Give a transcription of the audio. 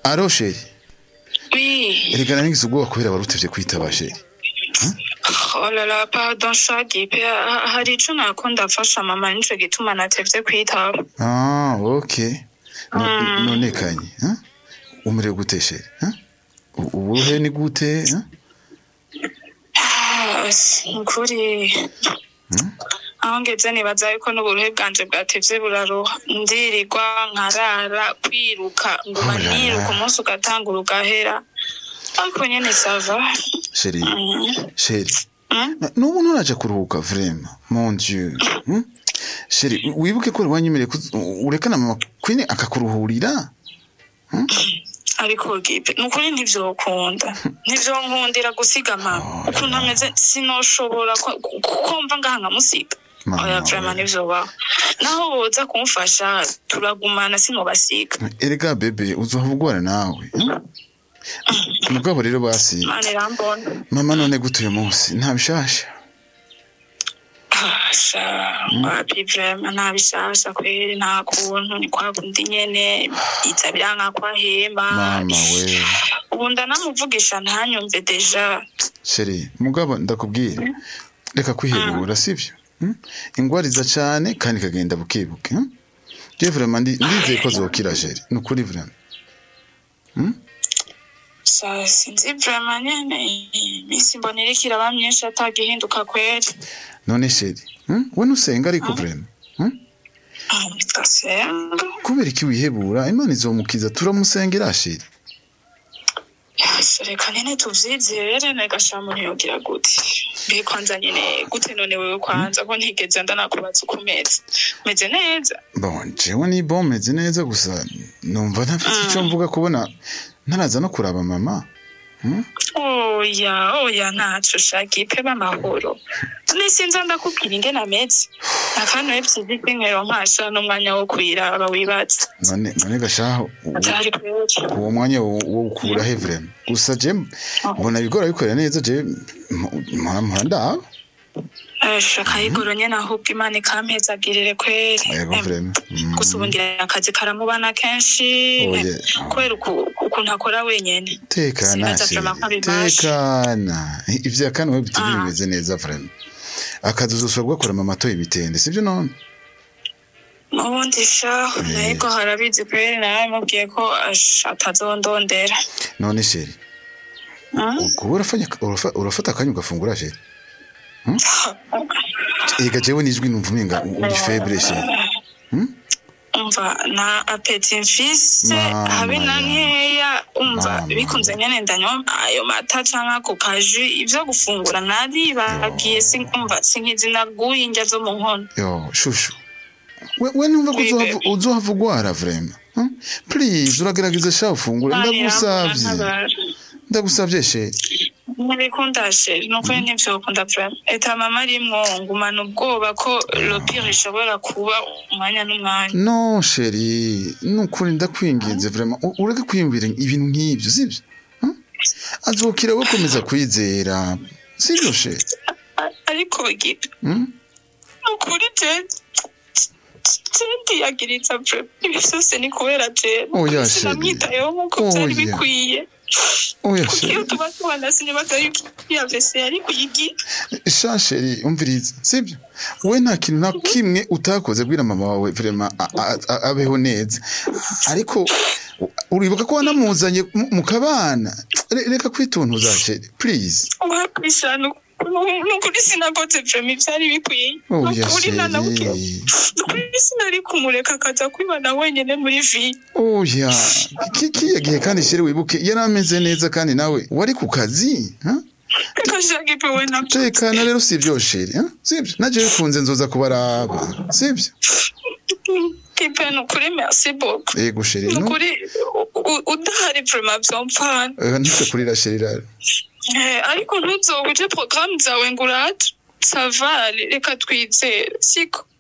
aro sheri Oui. erega nanigize ubwoba kubera warutevye kwitaba sheri Oh là là, pardon Shagipe. Ha- Hari ico nako ndafasha mama nico gituma natevye kwitaba. ah okay No- none kanye huh? umerewe gute sheri huh? U- uburuhe ni gute huh? Ah, Ukuri. aho ngeze nibaza yuko n'uburuhe bwanje bwatevye buraruha ndirirwa nkarara kwiruka nguma Oh la la. niruka umunsi ugatangura ugahera ariko nyene sava sheri Mm. sheri Mm. Na- nubu nturaja kuruhuka vrema mon dieu hmm? sheri wibuke ko wanyemereye kuz- urekana mama kwine akakuruhurira ariko gipe nukuri ntivyokunda ntivyonkundira gusiga mama ukuntu ameze sinoshobora ko- ko mva ngaha nkamusiga Mama oya we. vrema ntivyobaho naho boza kumfasha turagumana sinobasiga erega bebe uzohava ugwara nawe hmm? mugabo rero basi mane irambona mama none gute uyu munsi nta bishasha sha wapi vrema nta bishasha kweri nta kuntu ni kwa kundi nyene iza biranka ko ahemba mama we ubu ndanamuvugisha ntanyumve deja sheri mugabo ndakubwira reka kwihebura sivyo hmm? ingwariza cane kandi ikagenda bukebuke hmm? je vrema ndi- ndizeye ko zokira sheri ni ukuri vrema Sa sinzi vrema nyene iminsi mbona iriko iraba myinshi atagihinduka kweri none sheri hmm? we nusenga ariko vrema hmm? Ah, ndasenga kubera iki wihebura imana izomukiza turamusengera sheri Yase, reka nyene tuvyizere negasha muntu yogira gute mbe kwanza nyene gute none wewe kwanza ko ntigeze ndanakubaza uko umeze umeze neza bon jewe ni bon meze neza gusa numva ntafite ico mvuga kubona ntaraza no kuraba mama oya oya ntaco shagipe b'amahoro nisinza ndakubwira ingene ameze akantu vyiza inkero nkasha n'umwanya wo kwiraba wibaza none none gashaho u- atari kweri uwo mwanya wo wo ukura he vrema gusa je mbona ibigora bikorera neza je mpora mpora ndaba esha kayigoro nyene ahubwo imana ikampezagirire kweri yego Em, vrema Mm. gusa ubu ngira akazi karamubana kenshi Oye. kubera uku- ukuntu akora wenyene tekana Sinaza sheri vrema ko abibasha. tekana ivya kane we bitiri Ah. bimeze neza vrema akazi uzosubira gukora mama atoye ibitende sivyo none ubundi sha nayiko harabizi kweri nawe mubwiye ko ash- atazondondera none sheri Mm? ubwo urafanya urafa- urafata akanya ugafungura sheri Hmm? ega jewe nijwi numva umenga uri febre sheri umva na apeti mfise Mama habe na ya. nkeya umva Mama. bikunze nyene ndanywa ayo mata canke ako kaji ivyo gufungura naribagiye si- umva sinkizi naguye indya zo mu nkono yo shushu we, we numva ko Oui, uzohava- baby. uzohava ugwara vrema hmm? please uragerageza sha ufungure ndagusavye ndagusavye sheri ntibikunda sheri nukuri ntivyokunda vrema eta mama arimwo ngumana ubwoba ko lopire ishobora kuba umwanya n'umwanya no sheri nukuri ndakwinginze vrema U- ureke kwiyumvira ibintu nk'ivyo sivyo Hmm? azokira we komeza kwizera sivyo sheri A- ariko gipe Hmm? nukuri je ndiyagiriza vrema ibi vyose ni kubera je Oya, sinamwitayeho nk'uko Oya. vyari bikwiye oya kuko iyo sheri tuba tubana sinibaza yuko iya vese yari kuyigira sha sheri umviriza sivyo we nta kintu na kimwe utakoze bwira mama wawe vrema a- a- a- abeho neza ariko u- uribuka ko wanamuzanye mu- mu kabana Re- reka kwituntuza sheri please wakwishana nukuri sinakoze vrema ivyari bikwiye oya nukuri nanabukira sheri nukuri sinari kumureka akaza kwibana wenyene muri vi oya ki- kiya gihe kandi sheri wibuke yari ameze neza kandi nawe wari ku kazi ha? reka shagipe we navyo tekana rero sivyo sheri ha? sivyo naje bikunze nzoza kubaraba sivyo kipe nukuri merci beaucoup yego sheri no nukuri u- u- udahari vrema vyomfana Eh, ntuse kurira sheri rero Eh, ariko ntuzoguje porogaramu zawe ngo urate sava reka twizere siko